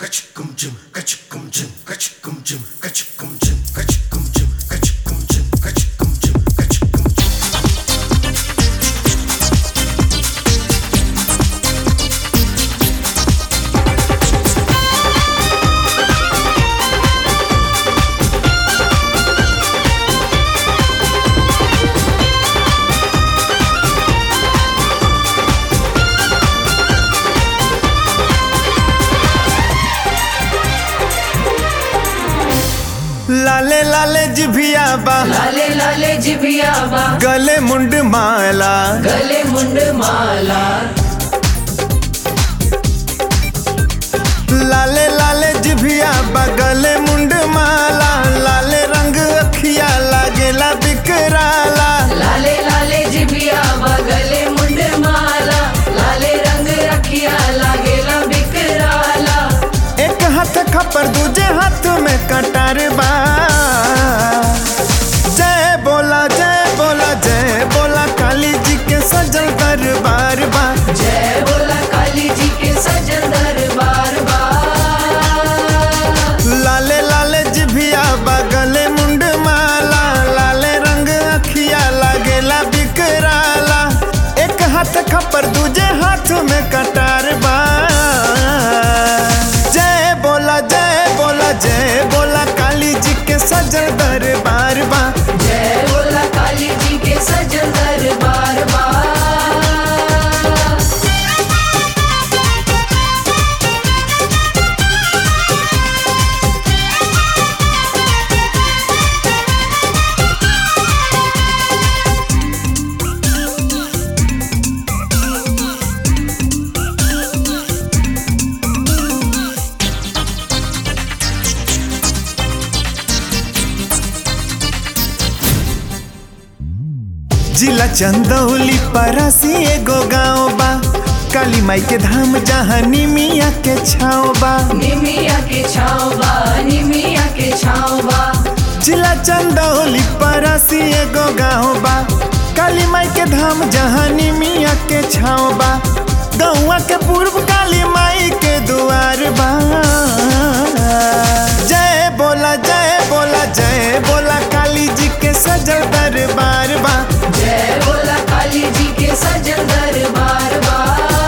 kachkum jum kachkum jum kachkum jum kachkum jum kachkum jum kachkum jum kachkum jum kachkum jum लाले लाले जिभिया बा लाले लाले जिभिया बा गले मुंड माला गले मुंड माला लाले लाले जिभिया बा गले मुंड माला लाले रंग अखिया लागेला बिकराला लाले लाले जिभिया बा गले मुंड माला लाले रंग रखिया लागेला बिकराला एक हाथ खपर दूजे हाथ में कटार बा जय बोला जय बोला जय बोला काली जी के सजल दरबार बा जय बोला काली जी के सजन दरबार बा लाले लाले जिभिया बा गले मुंड माला लाले रंग अखिया लागेला बिकराला एक हाथ खपर दूजे हाथ में कटार बा जय बोला जय बोला जय बोला काली जी के सजल दरबार बा जय बोला काली जी के सजन दरबार बा जिला चंदौली परासी एगो गाँव बा काली माई के धाम जहाँ निमिया के छाँव बा निमिया के छाँव बा निमिया के छाँव बा जिला चंदौली परासी एगो गाँव बा काली माई के धाम जहाँ निमिया के छाँव बा गौआ के पूर्व काली माई के दुआर बा जय बोला जय बोला जय बोला काली जी के सजल दरबार बा जय बोला काली जी के सजन दरबार बा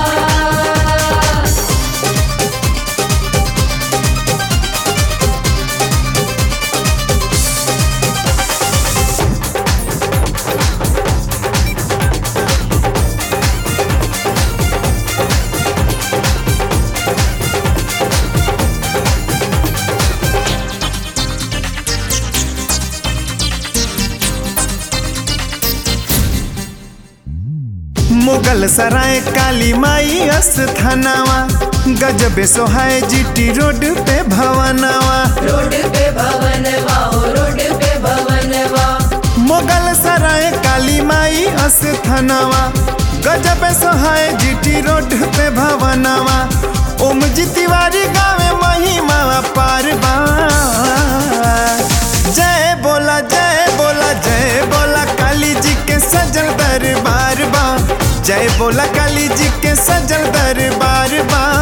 मुगल सराय काली माई अस्थानावा गजबे सोहाय जीटी रोड पे भवनवा रोड पे भवन वाओ रोड पे भवन वा मुगल सराय काली माई अस्थानावा गजबे सोहाय जीटी रोड पे भवनवा ओम जी तिवारी गावे महिमा पार बा जय बोला जय बोला जय बोला काली जी के सजल दरबार बा जय बोला काली जी के सजल दरबार बा